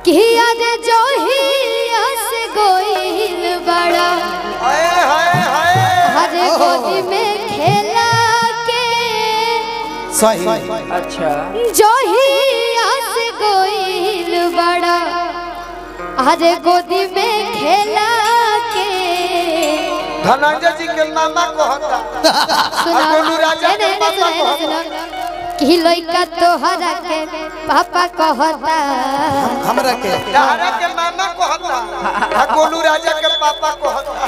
कि आज जोहिया से गोइल बड़ा हाय हाय हाय हर गोदी में खेला के सही अच्छा जोहिया से गोइल बड़ा हर गोदी में खेला के धनंजय जी के मामा कहता सुना गोलू राजा नहीं, नहीं, के नहीं, पापा सुना, नहीं, सुना। कि लइका तोहरा के पापा कहता हमरा के डहरा के मामा कहता आ गोलू राजा के पापा कहता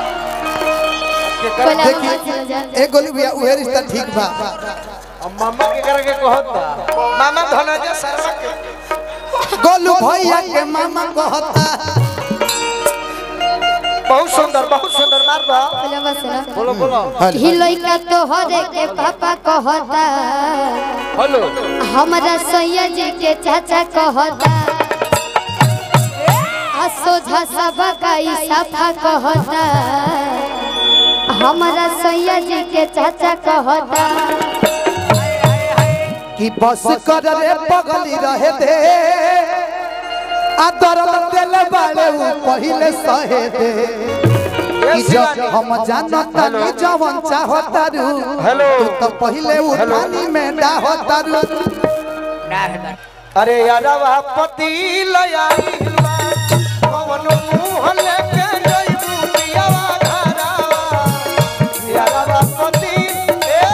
बोला देखी बोला, सुना जा। ए गोली भैया उहे रिश्ता ठीक बा अब मामा के करके कहता मामा धनंजय शर्मा के गोलू भैया के मामा कहता बहुत सुंदर बहुत सुंदर मार बा बोला बस सुना। बोलो बोलो कि लइका तोहरे के पापा कहता हेलो हमरा सैया जी के चाचा कहता आ सोझा सबा का ई साफा कहता हमरा सैया जी के चाचा कहता कि बस कर रे पगली रहे दे आ दर्द दिल बाड़े उ पहिले सहे दे कि जब हम जानता नी जवन चाहता रू हेलो। तू तो पहिले उठानी में डाहता रू अरे यारवा पति लयाई कवन मुंह लेके जइबू पियावा घरवा यारवा पति ए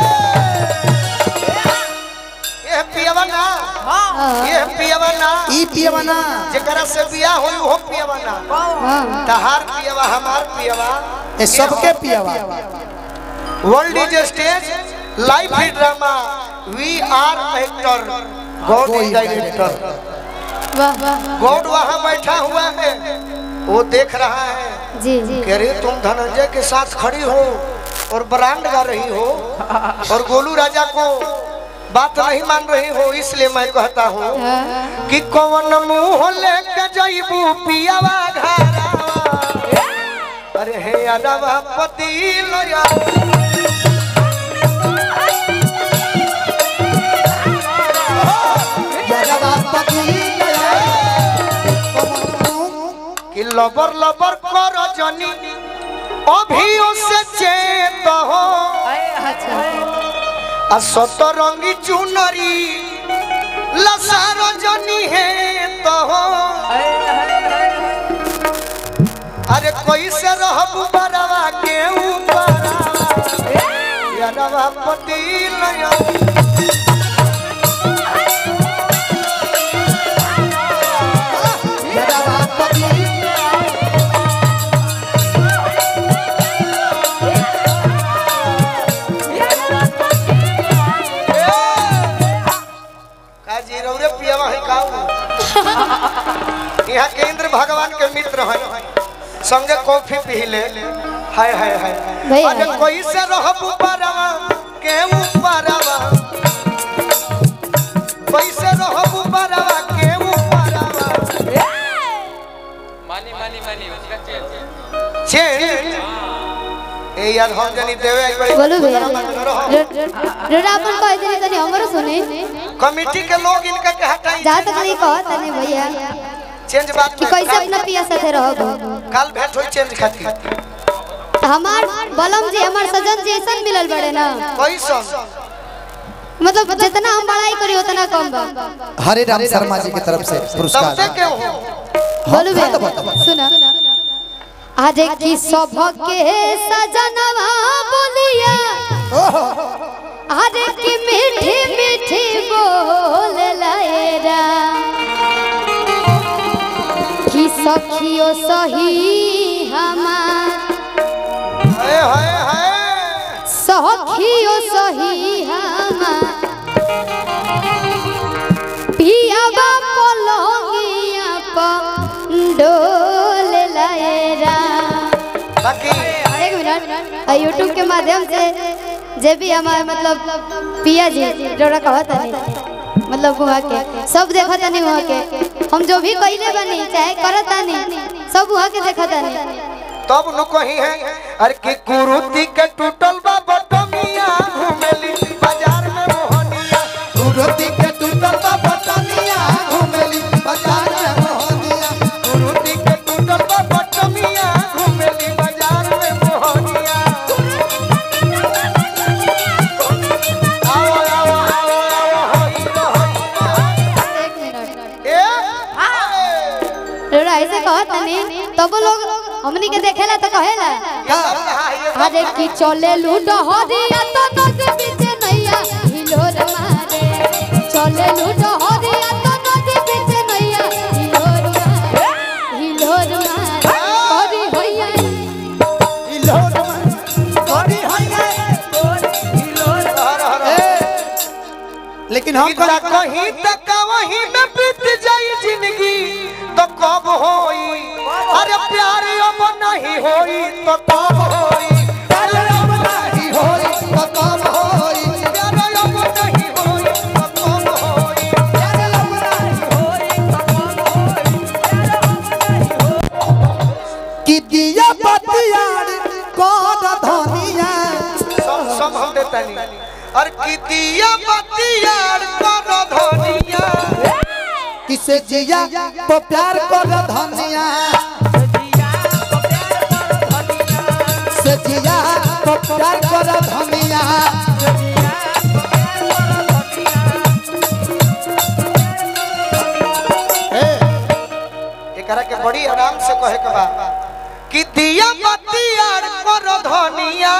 ए पियावा ना ये पियावा ना ई पियवना जेकरा से बियाह होई हो पियावा ना हाँ तहार पियावा हमार पियावा ए सबके पियवा वर्ल्ड इज स्टेज लाइफ ही drama we are actor God is director वाह वाह गॉड वहाँ बैठा हुआ है वो देख रहा है जी जी कह रही तुम धनंजय के साथ खड़ी हो और ब्रांड गा रही हो और गोलू राजा को बात नहीं मान रही हो इसलिए मैं कहता हूँ हाँ। कि कौन मुंह लेके जइबू पियावा घरवा अरे हे अनवा पति लया कि लबर लबर कर जनी अभी से चेत हो अच्छा आ सतरंगी चुनरी लसार जनी है तो हो अरे कैसे रहबू बरवा के ऊपर यारवा पति लया काजी रौरे पियावा है काऊ यहाँ के इंद्र भगवान के मित्र है संगे कॉफी पी ले हाय हाय हाय भैया। अरे कोई से रहबू बरवा के ऊपरवा कोई से रहबू बरवा के ऊपरवा मानी मानी मानी उसका चेंज चेंज ए यार हम जनी देवे एक बारी बोलो भैया रहो। रोड़ा अपन कह दे तनी हमरो सुने कमिटी के लोग इनका के हटाई जा तक नहीं कह तनी भैया चेंज बात कि में कैसे अपना पिया साथे रहो काल भेंट होई चेंज खातिर हमार बलम जी हमार सजन जी ऐसा मिलल बड़े ना कैसन मतलब जितना हम बड़ाई करी उतना कम बा हरे राम शर्मा जी की तरफ से सबसे पुरस्कार के हो बोलू हाँ, तो भैया बताओ। सुना आज की सभके सजनवा बोलिया आज की मीठी मीठी बोल लायरा कि सखियो सही हमार हाय हाय हाय सखियो सही हमार पियावा पलंगिया पर डोल लायरा बाकी एक मिनट यूट्यूब के माध्यम से जे भी हमारे मतलब पिया जी जोड़ा कहता नहीं मतलब वहाँ के सब देखता नहीं वहाँ के हम जो भी कहिले बनी चाहे करता नहीं सब वहाँ के देखता नहीं तब नु कही है अरे कि कुरुति के टूटल बा बटमिया घुमेली बाजार में मोहनिया कुरुति के टूटल बा बटनिया घुमेली बाजार में मोहनिया ऐसे कहत नहीं तब लोग हमनी के देखेला तो कहेला अरे की चले लूट हरिया तो नदी बीच नैया हिलोर मारे चले लूट हरिया तो नदी बीच नैया हिलोर मारे हिलोर मारे हरि होइया लेकिन हम इतना कहीं तक वहीं में बीत जाई जिंदगी तो कब होई अरे प्यार अब नहीं होई तो कब होई प्यार अब नहीं होई तो कब होई प्यार अब नहीं होई तो कब होई प्यार अब नहीं होई तो कब होई कि दिया बतियार कर धनिया सब सब हम देता नहीं और कितिया बतियार कर धनिया किसे जिया तो प्यार कर धनिया से जिया तो प्यार कर धनिया एकरा के बड़ी आराम से कहे के बा कि दिया बतियार कर धनिया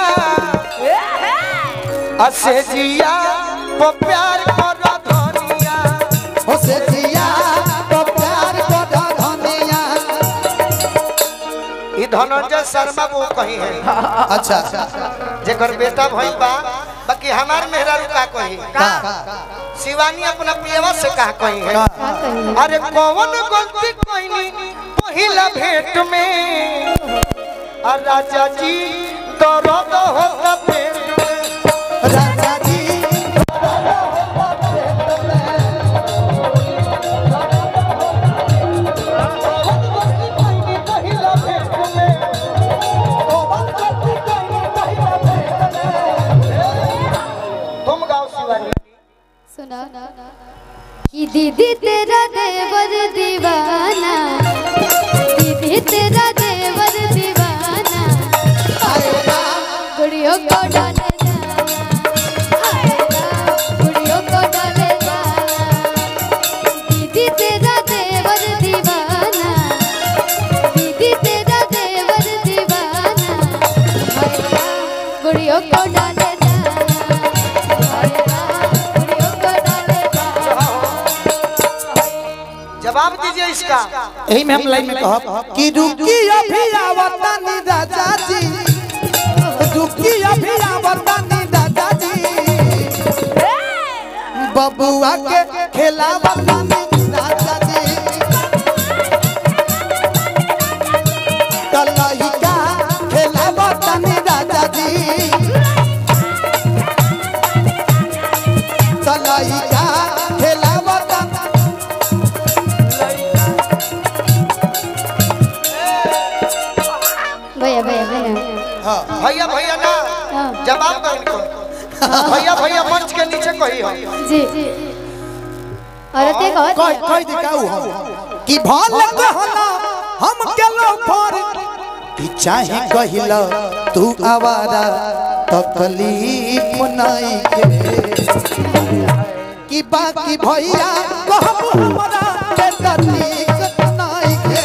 असे जिया वो प्यार कर धनिया हो से जिया तो प्यार कर धनिया ई धनंजय शर्मा वो कही है अच्छा जेकर बेटा भइल बा बाकी हमार मेहरारू का कही का शिवानी अपना पियवा से का कही है का कही अरे कौन गलती कईनी पहिला भेंट में आ राजा जी दर्द होता पेट में राजा जी तुम गाओ शिवानी सुना कि दीदी तेरा देवर दीवाना दीदी तेरा देवर दीवाना गुड़ियों को डाले जाना हाय राम, गुड़ियों को डाले जाना दीदी तेरा देवर दीवाना दीदी तेरा देवर दीवाना हाय राम, गुड़ियों को डाले जाना हाय राम, गुड़ियों को डाले जाना जवाब दीजिए इसका यही में हम लाइन में कहब कि रुकी अभी आवता नी राजा जी रुकी अभी आवता नी राजा जी बबुआ के खेलावता नी राजा जी कलहिका खेलावता नी राजा जी कलहिका खेलावता भैया भैया भैया भैया भैया ना हाँ। जवाब दो इनको भैया भैया मंच के नीचे कही हो जी और ते कह कहत कह दे का हम कि भल कहला हम केलो पर कि चाहे कहिला तू आवारा तकलीफ नहीं के कि बाकी भैया कहब हमरा के तकलीफ नहीं के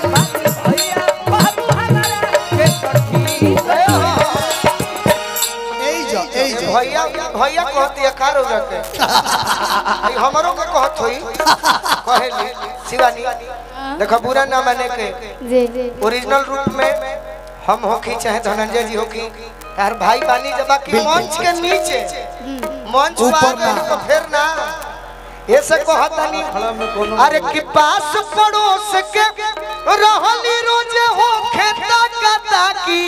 एई जो एई जो भैया भैया कहती है कार हो जाते आई हमरों के कहत होई कहेली शिवानी देखो बुरा ना माने के जी जी ओरिजिनल रूप में हम होखी चाहे धनंजय जी होखी यार भाई बानी जब बाकी मंच के नीचे मंच ऊपर पर ना। तो फिर ना ऐसे कहता नहीं अरे कि पास पड़ोस के रहली रोज हो खेता का की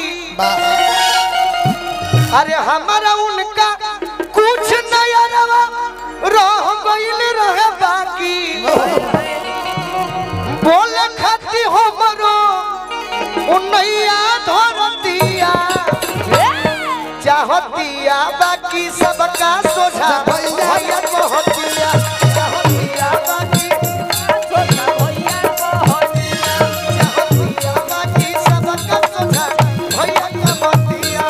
अरे हमारा उनका कुछ नया रवा रह गइल रहे बाकी बोले खाती हमरो उन्नैया धरतिया चाहतिया बाकी सबका सोझा भैया कहतिया चाहतिया बाकी चाहतिया बाकी सबका सोझा भैया कहतिया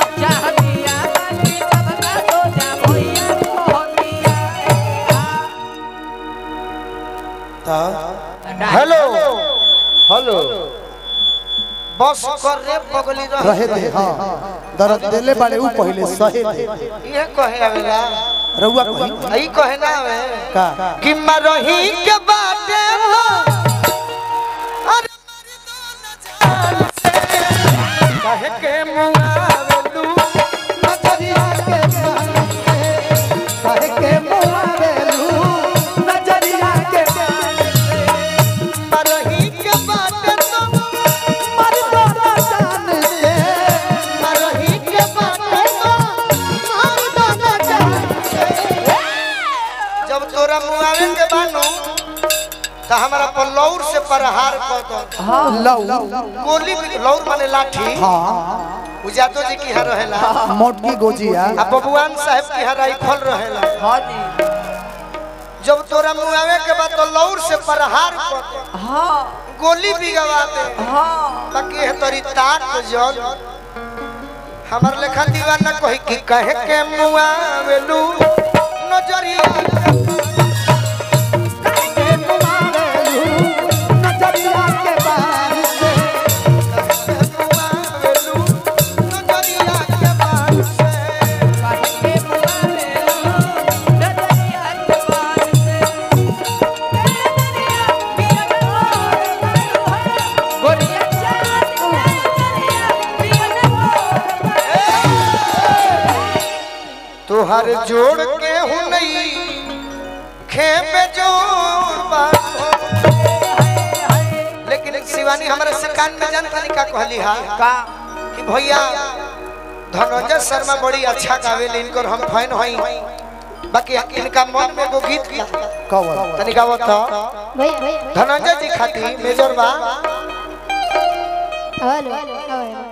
हेलो हेलो बस कर रे पगली रहे दे हाँ दर्द देले बाड़े ऊ पहिले सहे दे ये कहे आवेला रउआ कहीं आई कहे ना आवे का कि मरही के बाटे लो अरे मर दो न जान से कहे के मुआवलू नजरिया के काहे के मुआवेलू नजरिया के मरही के बाटे लो मर दो न जान से मरही के बाटे लो हम दोनों जान जब तोरा मुआवे के बानो तो हमारा पर लौर से प्रहार कर दो लऊ गोली लौर माने लाठी हाँ उजातो जी की यहाँ रहेला मोटकी गोजिया आ बबुआन साहब की यहाँ राइफल रहेला हाँ जी जब तोरा मुआवे के बाद तो लौर से प्रहार कर दो हाँ गोली भी गवा दे हाँ ताकि है तोरी ताक तो जल हमर लेखा दीवाना कही कि कहे के मुआवेलू नजरिया नजरिया के बार से मुआवेलू नजरिया के बात से तुहर जोड़ के हूँ नहीं खेपे जोड़ बात लेकिन शिवानी हमारे से कान में जानता नहीं का कहली हा का कि भैया धनंजय शर्मा बड़ी अच्छा गावेले इनकर हम फैन हई बाकी इनका मन में एगो गीत बा। कवर तनी गावत था भैया भैया धनंजय जी खाती मेजर बा हेलो हेलो